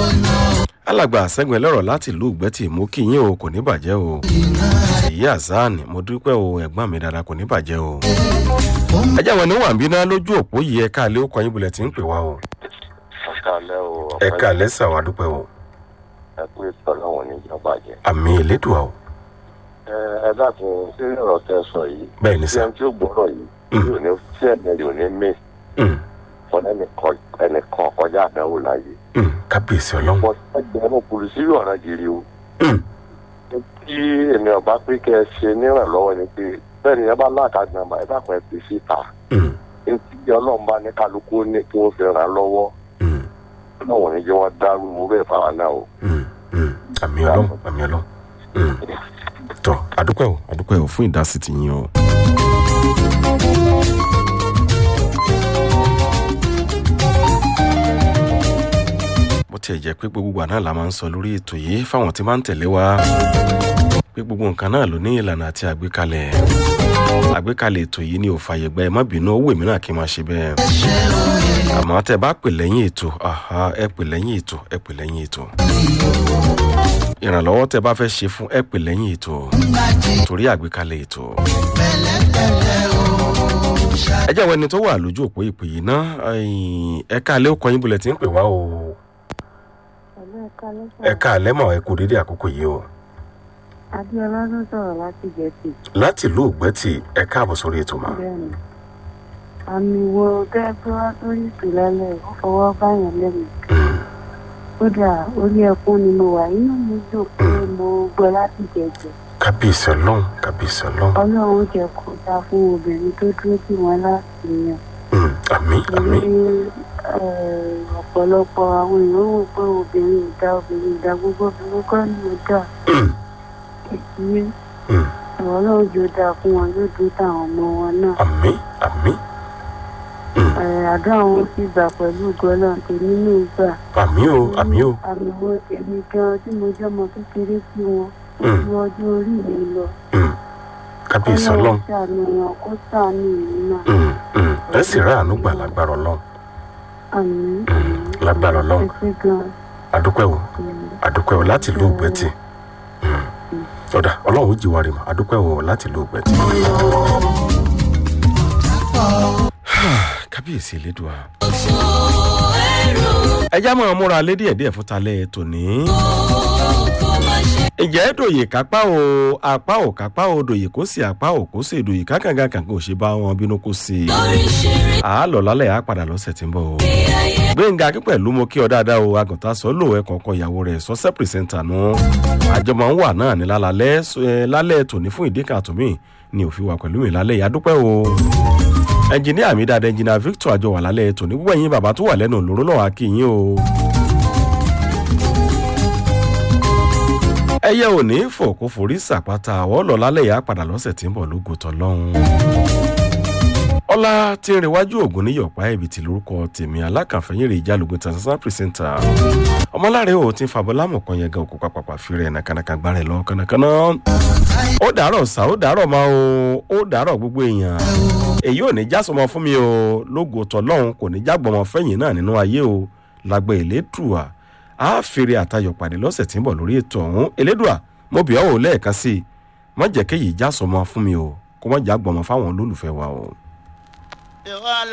alàgbà àṣẹ́gun ẹlẹ́rọ̀ láti ìlú ìgbẹ́tì mú kí yín o kò ní bàjẹ́ o èyí àzáàní mo dúpẹ́ o ẹ̀gbọ́n mi dáadáa kò ní bàjẹ́ o ẹjẹ́ àwọn oníwà ń bínú lójú òpó yìí ẹ̀ka àlẹ́ òkò yín bulẹ̀ tí ń pè wá o ọ̀kàlẹ́ o ẹ̀ka àlẹ́ sàwà dúpẹ́ o ẹ pé tọ́lọ́wọ̀n ní ìjọba jẹ. àmì ìlédùá o ẹ ẹ dákun sí ọ̀rọ̀ tẹ sọ yìí. bẹ́ẹ̀ ni tí sà ẹni tí ó gbọ́dọ̀ yìí Mm. yóò ní tí ẹ̀mí yóò ní mí Mm, fún ẹnìkan kọjá àdánwò láàyè. mm, kábíyèsí ọlọ́run wọ́n ti ẹgbẹ̀rún polisi ọ̀ràn gírí o. Mm, tí ènìyàn bá pé kẹ́ ẹ ṣe nírànlọ́wọ́ ni pé bẹ́ẹ̀ ni ẹ bá láàkájú nàmbà ẹ dákun ẹ pè síta. mm, etí ọlọ́run bá ní kálukú ní kí wọ́n fi ràn án lọ́wọ́ mm, ọlọ́run ní jẹ́ wọ́n dárú owó bẹ́ẹ̀ fáwọn náà o. mm, mm. àmì ọlọ́run àmì ọlọ́run Mm. tọ́ àdúpẹ́ o àdúpẹ́ o fún ìdásí ti yín o. bó tiẹ̀ jẹ́ pé gbogbo àná la máa ń sọ lórí ètò yìí fáwọn tí máa ń tẹ̀lé wa pé gbogbo nǹkan náà ló ní ìlànà àti àgbékalẹ̀ àgbékalẹ̀ ètò yìí ni ò fààyè gba ẹ má bínú owó èmi náà kí n máa ṣe bẹ́ẹ̀ àmọ́ tẹ́ bá pè lẹ́yìn ètò àhá, ẹ pè lẹ́yìn ètò ẹ pè lẹ́yìn ètò ìrànlọ́wọ́ tẹ́ bá fẹ́ ṣe fún ẹ pè lẹ́yìn ètò torí àgbékalẹ̀ ètò. ẹ jẹ́ àwọn ẹni tó wà lójú òpó ìpè yìí ná ẹ káàlẹ́ ó kọyìn bulẹ̀ tí ń pè wá o ẹ káàlẹ́ mọ̀ ẹ kú dédé àkókò yìí o Adéọlá ló sọ̀rọ̀ láti Gẹ̀ẹ́sì. láti ìlú ògbẹ́tì ẹ káàbọ̀ sórí ètò mà. Bẹ́ẹ̀ni. Àmì wo tẹ́ tó wá sórí ìtìlẹ́lẹ̀ ó fọwọ́ báyàn lẹ́nu. Kódà orí ẹkún ni mo wà inú mi dùn pé mo gbọ́ láti jẹ̀jẹ̀. kábíyèsí ọlọ́run kábíyèsí ọlọ́run Ọlọ́run jẹ́ kó dá fún obìnrin tó dúró tì wọ́n láti yan. Mm, àmín àmín Torí eh, ọ̀pọ̀lọpọ̀ àwọn èèyàn wò pé obìnrin ò dá obìnrin ò dá gbogbo obìnrin kọ́ ni ò dá. Mm, Ìdílé mm, Ọlọ́run jò dáa fún wọn yóò dúró táwọn ọmọ wọn náà. àmín àmín Mm, àdó àwọn sì gbà pẹ̀lú gọ́lọ́ tèmi ní ìgbà. àmín o àmín o àmì wo tèmi gan tí mo jẹ́ ọmọ kékeré sí wọn Mm. ju ọjọ́ orí mi lọ. Mm, kábíyèsí ọlọ́run ṣàánú wọn kó ṣàánú ìlú náà. Mm, mm, ẹ sì ráàánú gbà lágbára ọlọ́run àmì Mm, lágbára ọlọ́run ẹsẹ̀ gan. àdúpẹ́ o àdúpẹ́ o láti ìlú ògbẹ́tì Mm, ọ̀dà ọlọ́run ó jìwà rè mọ́ àdúpẹ́ o láti ìlú ògbẹ́tì. kábíyèsí elédùá. ẹja máa múra lé díẹ̀díẹ̀ fún talẹ́ tòní. ìjẹ́ dòye kápá o apá ò kápá o dòye kó sì apá ò kó sì dòye kákàǹgà kàǹgà ò ṣe bá wọn bínú kó sí i. àálọ̀ lálẹ́ àá padà lọ́sẹ̀ tí ń bọ̀ o. gbẹ̀ngà akí pẹ̀lú mo kí ọ dáadáa o àgùntàn sọ lò ẹ kọ̀ọ̀kan ìyàwó rẹ̀ sọ́sẹ́ pìrìsẹ́ńtà nù. àjọmọ̀ ń wà náà ní lálẹ́ ẹ, lálẹ́ tòní fún ìdí kan àtúnmí ni òfin wà pẹ̀lú mi lálẹ́ ìyádúpẹ́ o ẹnjìníà mi dáadáa ẹnjìníà victor àjọ wà lálẹ́ tòní gbogbo ẹ̀yin bàbá tó wà lẹ́nu òlóró náà á kí yín o. ẹyẹ ò ní fò kó forí sàpáta àwọ̀ lọ lálẹ́ yà á padà lọ́sẹ̀ tí ń bọ̀ lógo tọ́lọ́hún. ọlá tí ń rewájú ògùn ní yọ̀pá ẹ̀bì tí lórúkọ tèmi alákànfẹ́yìn rè jálògùn tàṣán pírísẹ́ńtà ọmọláre ò ti ń fa bọ́lámù kan yẹn gan òkú pàpàpà fi rẹ̀ nàkànàkà gbárẹ̀ lọ kànàkànà. ó dàárọ̀ sá ó dàárọ̀ máa o ó dàárọ̀ gbogbo èèyàn èyí ò ní já sọmọ fún mi o lógo tọlọ́hún kò ní jágbọmọ fẹ́yìn náà nínú ayé o lágbẹ́ elédùà á fèrè àtayọ̀ pàdé lọ́sẹ̀ tí ń bọ̀ lórí ètò ọ̀hún elédùà mo bì ọ́ ò lẹ́ẹ̀kan sí i má jẹ́ kéyìí já sọmọ fún mi o kó má jágbọmọ fáwọn olólùfẹ́ wa o.